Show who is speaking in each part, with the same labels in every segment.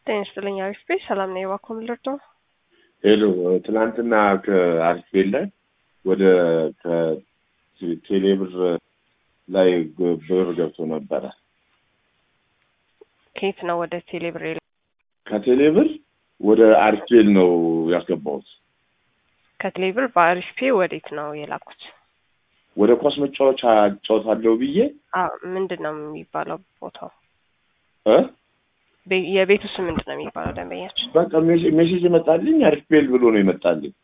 Speaker 1: ጤና ይስጥልኝ አሪፍ ቤት ሰላም ነኝ። እባክዎ ምን ልርዳው?
Speaker 2: ሄሎ ትናንትና ከአሪፍ ቤት ላይ ወደ ከቴሌብር ላይ ብር ገብቶ ነበረ።
Speaker 1: ከየት ነው ወደ ቴሌብር?
Speaker 2: ከቴሌብር ወደ አሪፍ ቤት ነው ያስገባሁት።
Speaker 1: ከቴሌብር በአሪፍ ፔ ወዴት ነው የላኩት?
Speaker 2: ወደ ኳስ መጫወቻ እጫወታለሁ ብዬ
Speaker 1: አዎ፣ ምንድን ነው የሚባለው ቦታው?
Speaker 2: እ
Speaker 1: ቤ- የቤቱ ስም ምንድን ነው የሚባለው? ደንበኛችን
Speaker 2: በቃ ሜሴ- ሜሴጅ ይመጣልኝ አሪፍ ቤል ብሎ ነው ይመጣልኝ።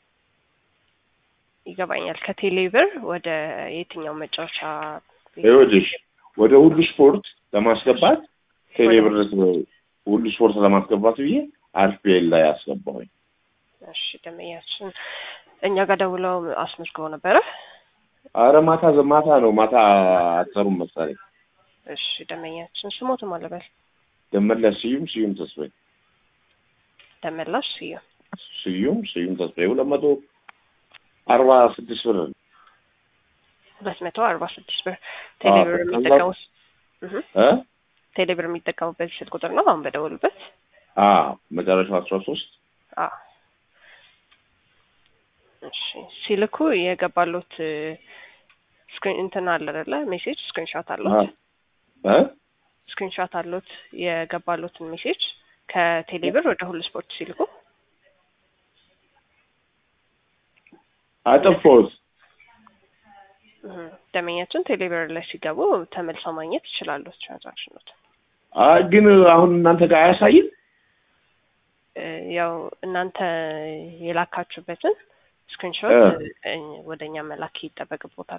Speaker 1: ይገባኛል። ከቴሌብር ወደ የትኛው መጫወቻ ቤት?
Speaker 2: ይኸውልሽ ወደ ሁሉ ስፖርት ለማስገባት ቴሌብር ሁሉ ስፖርት ለማስገባት ብዬ አሪፍ ቤል ላይ አስገባሁኝ።
Speaker 1: እሺ፣ ደንበኛችን እኛ ጋር ደውለው አስመዝግበው ነበረ።
Speaker 2: አረ ማታ ማታ ነው ማታ አትሰሩም መሰለኝ።
Speaker 1: እሺ፣ ደንበኛችን ስሞትም አለበል
Speaker 2: ደመለስ ስዩም ስዩም ተስፋዬ
Speaker 1: ደመላሽ ስዩ
Speaker 2: ስዩም ስዩም ተስፋዬ ሁለት መቶ አርባ ስድስት ብር ነው።
Speaker 1: ሁለት መቶ አርባ ስድስት ብር ቴሌብር
Speaker 2: ከዛ-
Speaker 1: የሚጠቀሙት እህ፣
Speaker 2: እ
Speaker 1: ቴሌብር የሚጠቀሙበት ስልክ ቁጥር ነው አሁን በደወሉበት።
Speaker 2: አ መጨረሻው አስራ ሶስት
Speaker 1: አዎ እሺ ሲልኩ የገባሉት ስክሪን እንትን አለ አይደለ ሜሴጅ ስክሪንሾት አሉት
Speaker 2: እ
Speaker 1: ስክሪንሾት አሉት የገባሉትን ሜሴጅ ከቴሌብር ወደ ሁሉ ስፖርት ሲልኩ
Speaker 2: አጠፋሁት።
Speaker 1: እህ፣ ደንበኛችን ቴሌብር ላይ ሲገቡ ተመልሰው ማግኘት ይችላሉ ትራንዛክሽኖት
Speaker 2: አይ ግን አሁን እናንተ ጋር አያሳይም።
Speaker 1: ያው እናንተ የላካችሁበትን ስክሪንሾት ወደ እኛ መላክ ይጠበቅቦታል።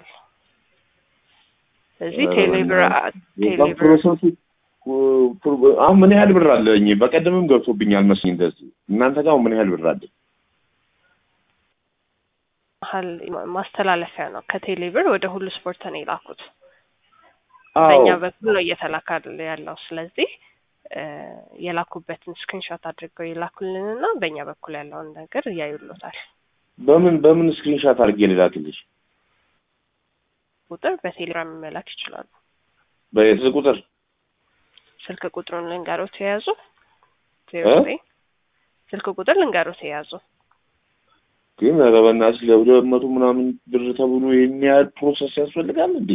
Speaker 1: ስለዚህ
Speaker 2: እ፣
Speaker 1: ቴሌብር ቴሌብር
Speaker 2: ፕሮሰሱ አሁን ምን ያህል ብር አለኝ? በቀደምም ገብቶብኛል መስሎኝ እንደዚህ። እናንተ ጋር አሁን ምን ያህል ብር አለኝ?
Speaker 1: መሀል ማስተላለፊያ ነው። ከቴሌብር ወደ ሁሉ ስፖርት ነው የላኩት።
Speaker 2: አዎ
Speaker 1: በእኛ በኩል ነው እየተላካ ያለው። ስለዚህ እ፣ የላኩበትን ስክሪንሾት አድርገው የላኩልንና በእኛ በኩል ያለውን ነገር እያዩሎታል።
Speaker 2: በምን በምን ስክሪንሻት አድርጌ ልላክልሽ?
Speaker 1: ቁጥር በቴሌግራም መላክ ይችላሉ።
Speaker 2: በስልክ ቁጥር
Speaker 1: ስልክ ቁጥሩን ልንገሮት የያዙ ዜሮ
Speaker 2: እ?
Speaker 1: ዘጠኝ ስልክ ቁጥር ልንገሮት የያዙ
Speaker 2: ግን ኧረ በእናትሽ ለሁለት መቶ ምናምን ብር ተብሎ ይህን ያህል ፕሮሰስ ያስፈልጋል እንዴ?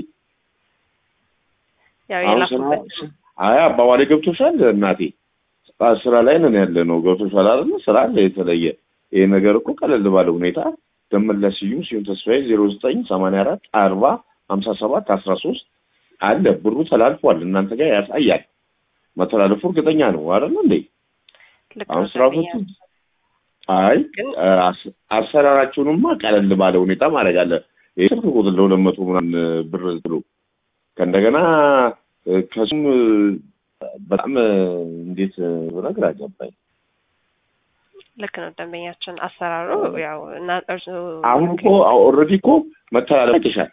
Speaker 1: ያው
Speaker 2: አሁን ስራ
Speaker 1: የላኩበት
Speaker 2: አይ አባባሌ ገብቶሻል እናቴ። ስራ- ስራ ላይ ነን ያለ ነው ገብቶሻል አይደል? ስራ አለ የተለየ ይሄ ነገር እኮ ቀለል ባለ ሁኔታ ደመለስ ስዩም ስዩም ተስፋዬ ዜሮ ዘጠኝ ሰማንያ አራት አርባ ሀምሳ ሰባት አስራ ሶስት አለ ብሩ ተላልፏል። እናንተ ጋር ያሳያል። መተላለፉ እርግጠኛ ነው አይደል እንዴ?
Speaker 1: ልክ
Speaker 2: አሁን
Speaker 1: ነው
Speaker 2: ስራ
Speaker 1: ደንበኛ።
Speaker 2: ፈቱ አይ
Speaker 1: ግን
Speaker 2: አስ- አሰራራችሁንማ ቀለል ባለ ሁኔታ ማድረግ አለ። ይህ ስልክ ቁጥር ለሁለት መቶ ምናምን ብር ብሎ ከእንደገና እ፣ ከሱም እ፣ በጣም እ፣ እንዴት ብነግር አገባኝ።
Speaker 1: ልክ ነው ደንበኛችን። አሰራሩ ያው እና እርሱ
Speaker 2: አሁን እኮ ኦልሬዲ እኮ መተላለፍ አይተሻል።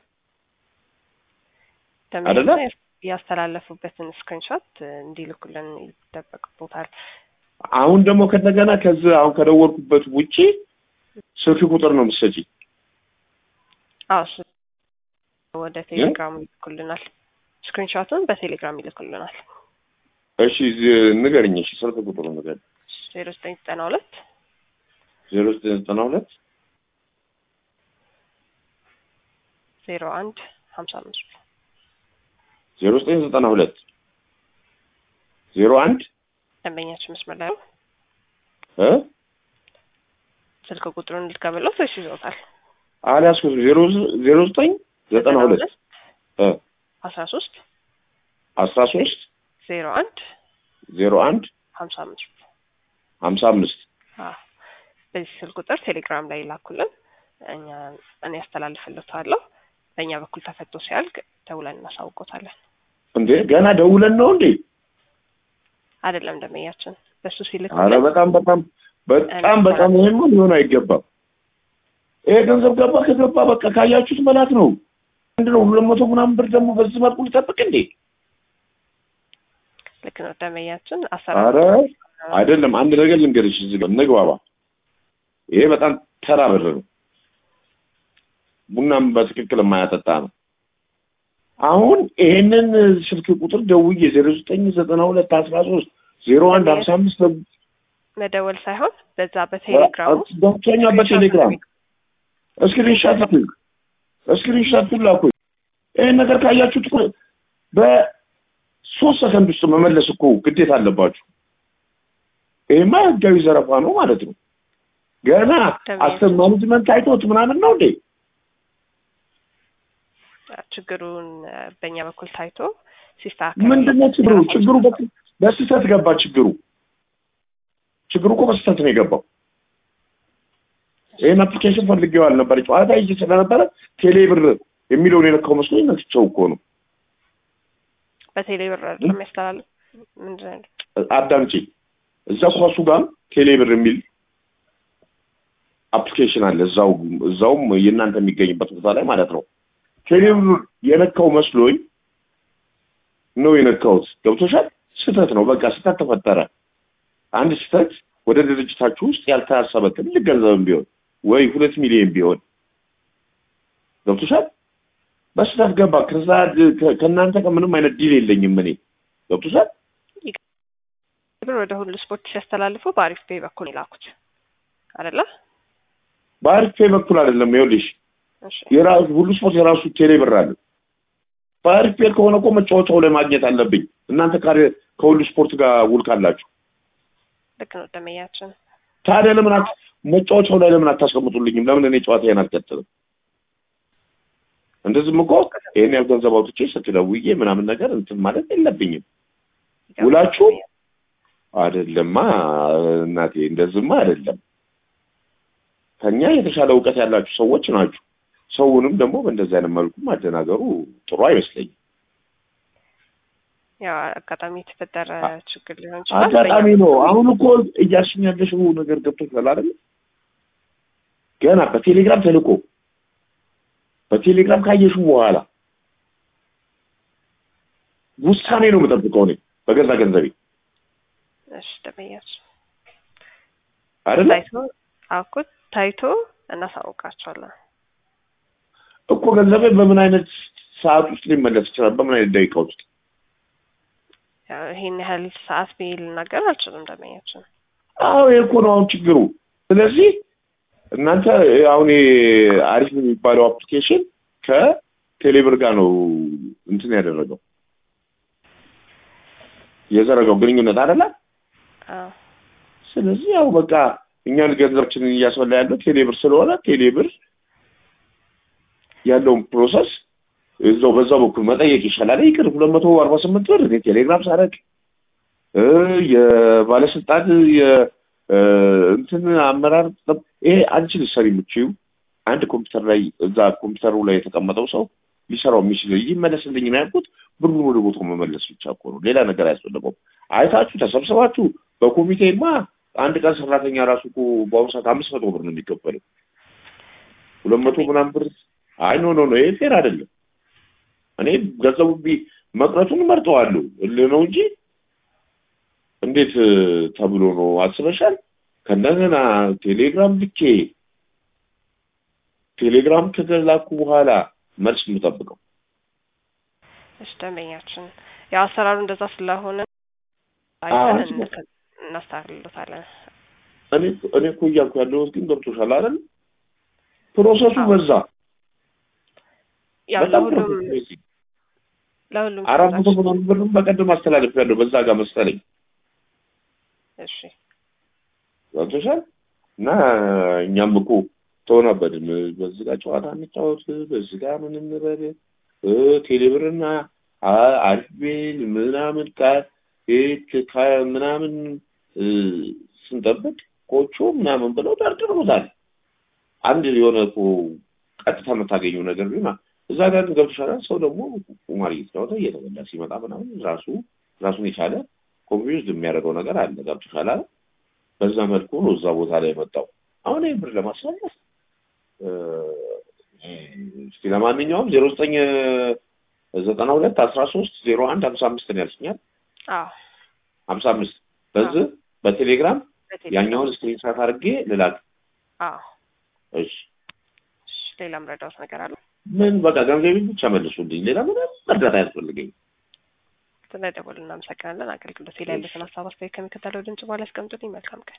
Speaker 2: አይደለ?
Speaker 1: ደንበኛችን ያስተላለፉበትን ስክሪንሾት እንዲልኩልን ይጠበቅቦታል።
Speaker 2: አሁን ደግሞ ከእንደገና ከዚህ አሁን ከደወልኩበት ውጪ ስልክ ቁጥር ነው የምትሰጪኝ።
Speaker 1: አዎ እሱ ወደ ቴሌግራም ይልኩልናል። ስክሪንሾቱን በቴሌግራም ይልኩልናል።
Speaker 2: እሺ ዝ- ንገርኝ። እሺ ስልክ ቁጥሩ ንገርኝ።
Speaker 1: ዜሮ ዘጠኝ ዘጠና ሁለት
Speaker 2: ዜሮ ዘጠኝ ዘጠና ሁለት
Speaker 1: ዜሮ አንድ ሀምሳ አምስት
Speaker 2: ዜሮ ዘጠኝ ዘጠና ሁለት ዜሮ አንድ
Speaker 1: ደንበኛችን መስመር ላይ ነው።
Speaker 2: እ
Speaker 1: ስልክ ቁጥሩን ልትቀበለው ወይስ ይዘውታል?
Speaker 2: አልያዝኩትም። ዜሮ ዜሮ ዘጠኝ ዘጠና ሁለት እ
Speaker 1: አስራ ሶስት
Speaker 2: አስራ ሶስት
Speaker 1: ዜሮ አንድ
Speaker 2: ዜሮ አንድ
Speaker 1: ሀምሳ አምስት
Speaker 2: ሀምሳ አምስት
Speaker 1: አዎ በዚህ ስልክ ቁጥር ቴሌግራም ላይ ይላኩልን። እኛ እኔ ያስተላልፍልታለሁ። በእኛ በኩል ተፈቶ ሲያልቅ ደውለን እናሳውቆታለን።
Speaker 2: እንዴ ገና ደውለን ነው እንዴ?
Speaker 1: አይደለም ደንበኛችን በሱ
Speaker 2: አረ
Speaker 1: ሲልክልን
Speaker 2: በጣም በጣም በጣም በጣም ይሄማ ሊሆን አይገባም። ይሄ ገንዘብ ገባ ከገባ በቃ ካያችሁት መላክ ነው። ምንድን ነው ሁለት መቶ ምናምን ብር ደግሞ በዚህ መልኩ ሊጠብቅ እንዴ?
Speaker 1: ልክ ነው ደንበኛችን
Speaker 2: አረ
Speaker 1: አሰራር
Speaker 2: አይደለም። አንድ ነገር ልንገርሽ፣ እዚህ ጋር እንግባባ። ይሄ በጣም ተራ ብር ነው። ቡናም በትክክል የማያጠጣ ነው። አሁን ይሄንን ስልክ ቁጥር ደውዬ ዜሮ ዘጠኝ ዘጠና ሁለት አስራ ሶስት ዜሮ አንድ ሀምሳ አምስት
Speaker 1: መደወል ሳይሆን በዛ በቴሌግራም ውስጥ
Speaker 2: ገብቶኛ በቴሌግራም እስክሪንሻት ላኩኝ እስክሪንሻት ላኩኝ። ይህን ነገር ካያችሁት እኮ በሶስት ሰከንድ ውስጥ መመለስ እኮ ግዴታ አለባችሁ። ይሄማ ህጋዊ ዘረፋ ነው ማለት ነው። ገና አስተር ማኔጅመንት አይቶት ምናምን ነው እንዴ?
Speaker 1: ችግሩን በእኛ በኩል ታይቶ ሲስተካከል
Speaker 2: ምንድነው ችግሩ? ችግሩ በስህተት ገባ። ችግሩ ችግሩ እኮ በስህተት ነው የገባው። ይህን አፕሊኬሽን ፈልጌው አልነበረ ጨዋታ ይዤ ስለነበረ ቴሌ ብር የሚለውን የነካው መስሎኝ ነክቼው እኮ ነው።
Speaker 1: በቴሌ ብር የሚያስተላልፍ ምንድን ነው?
Speaker 2: አዳምጪ። እዛ ኳሱ ጋር ቴሌ ብር የሚል አፕሊኬሽን አለ። እዛው እዛውም የእናንተ የሚገኝበት ቦታ ላይ ማለት ነው። ቴሌ ብር የነካው መስሎኝ ነው የነካሁት። ገብቶሻል? ስህተት ነው። በቃ ስህተት ተፈጠረ። አንድ ስህተት ወደ ድርጅታችሁ ውስጥ ያልታሰበ ትልቅ ገንዘብም ቢሆን ወይ ሁለት ሚሊዮን ቢሆን ገብቶሻል? በስህተት ገባ። ከዛ ከእናንተ ከምንም አይነት ዲል የለኝም እኔ ገብቶሻል?
Speaker 1: ብር ወደ ሁሉ ስፖርት ሲያስተላልፉ በአሪፍ ፔይ በኩል የላኩት አይደለ?
Speaker 2: በአሪፍ ፔይ በኩል አይደለም። ይኸውልሽ የራሱ ሁሉ ስፖርት የራሱ ቴሌ ብር አለ። በአሪፍ ፔይ ከሆነ እኮ መጫወቻው ላይ ማግኘት አለብኝ። እናንተ ከሁሉ ስፖርት ጋር ውል ካላችሁ
Speaker 1: ልክ ነው ደመያችን።
Speaker 2: ታዲያ ለምን መጫወቻው ላይ ለምን አታስቀምጡልኝም? ለምን እኔ ጨዋታዬን አልቀጥልም? እንደዚህም እኮ ይሄን ያህል ገንዘብ አውጥቼ ስልክ ደውዬ ምናምን ነገር እንትን ማለት የለብኝም። ውላችሁ አይደለማ እናቴ፣ እንደዚህማ አይደለም። ከኛ የተሻለ እውቀት ያላችሁ ሰዎች ናችሁ። ሰውንም ደግሞ በእንደዚህ አይነት መልኩ ማደናገሩ ጥሩ አይመስለኝም።
Speaker 1: ያው አጋጣሚ የተፈጠረ ችግር ሊሆን ይችላል።
Speaker 2: አጋጣሚ ነው። አሁን እኮ እያልሽኝ ያለሽው ነገር ገብቶሻል አይደል? ገና በቴሌግራም ተልኮ በቴሌግራም ካየሽው በኋላ ውሳኔ ነው የምጠብቀው እኔ በገዛ ገንዘቤ
Speaker 1: እሺ ደመያች
Speaker 2: አይደል?
Speaker 1: ታይቶ አኩ ታይቶ እናሳውቃቸዋለን
Speaker 2: እኮ ገንዘቤ በምን አይነት ሰዓት ውስጥ ሊመለስ ይችላል? በምን አይነት ደቂቃ ውስጥ?
Speaker 1: ይሄን ያህል ሰዓት ብዬ ልናገር አልችልም ደመያችን።
Speaker 2: አዎ ይሄ እኮ ነው አሁን ችግሩ። ስለዚህ እናንተ አሁን አሪፍ የሚባለው አፕሊኬሽን ከቴሌብር ጋር ነው እንትን ያደረገው የዘረጋው ግንኙነት አይደለ? ስለዚህ ያው በቃ እኛን ገንዘባችንን እያስበላ ያለው ቴሌብር ስለሆነ ቴሌብር ያለውን ፕሮሰስ እዛው በዛው በኩል መጠየቅ ይሻላል። ይቅር ሁለት መቶ አርባ ስምንት ብር እኔ ቴሌግራም ሳረግ የባለስልጣን እንትን አመራር ይሄ አንቺ ልትሰሪ የምችው አንድ ኮምፒውተር ላይ እዛ ኮምፒውተሩ ላይ የተቀመጠው ሰው ሊሰራው የሚችል ይመለስልኝ ነው ያልኩት። ብሩን ወደ ቦታው መመለስ ብቻ እኮ ነው፣ ሌላ ነገር አያስፈልገውም። አይታችሁ ተሰብስባችሁ በኮሚቴማ አንድ ቀን ሰራተኛ ራሱ እኮ በአሁኑ ሰዓት አምስት መቶ ብር ነው የሚቀበለው። ሁለት መቶ ምናምን ብር አይ ኖ ኖ ኖ ይሄ ፌር አይደለም። እኔ ገንዘቡ መቅረቱን መርጠዋለሁ እልህ ነው እንጂ እንዴት ተብሎ ነው አስበሻል? ከእንደገና ቴሌግራም ልኬ ቴሌግራም ከላኩ በኋላ መልስ የምጠብቀው
Speaker 1: እሺ ደንበኛችን ያው አሰራሩ እንደዛ ስለሆነ እናስተካክልሎታለን።
Speaker 2: እኔ እኔ እኮ እያልኩ ያለሁት ግን ገብቶሻል አይደል? ፕሮሰሱ በዛ
Speaker 1: ያው ለሁሉም ለሁሉም
Speaker 2: አራት መቶ ምናምን ብርም በቀደም አስተላለፍ ያለው በዛ ጋር መሰለኝ።
Speaker 1: እሺ
Speaker 2: ገብቶሻል። እና እኛም እኮ ተሆነበድም በዚህ ጋር ጨዋታ እንጫወት፣ በዚህ ጋር ምን እንበል፣ ቴሌብርና አሪፍ ምናምን ምናምን ስንጠብቅ ኮቾ ምናምን ብለው ደርድረውታል። አንድ የሆነ እኮ ቀጥታ የምታገኘው ነገር ቢሆን እዛ ጋር ገብቶሻል። ሰው ደግሞ ቁማር እየተጫወተ እየተበላ ሲመጣ ምናምን ራሱ ራሱን የቻለ ኮንፊውዝድ የሚያደርገው ነገር አለ። ገብቶሻል። በዛ መልኩ ነው እዛ ቦታ ላይ የመጣው። አሁን ይህ ብር ለማስመለስ እስኪ ለማንኛውም ዜሮ ዘጠኝ ዘጠና ሁለት አስራ ሶስት ዜሮ አንድ ሀምሳ አምስት ነው ያልሽኛል። ሀምሳ አምስት በዚህ በቴሌግራም ያኛውን ስክሪንሻት አድርጌ ልላክ። እሺ
Speaker 1: ሌላም ረዳት ነገር አለ?
Speaker 2: ምን በቃ ገንዘቤን ብቻ መልሱልኝ። ሌላ ምንም እርዳታ አያስፈልገኝም።
Speaker 1: ስለደወሉ እናመሰግናለን። አገልግሎት ላይ ያሉትን ሀሳብ አስተያየት ከሚከተለው ድምጽ በኋላ ያስቀምጡልኝ። መልካም ቀን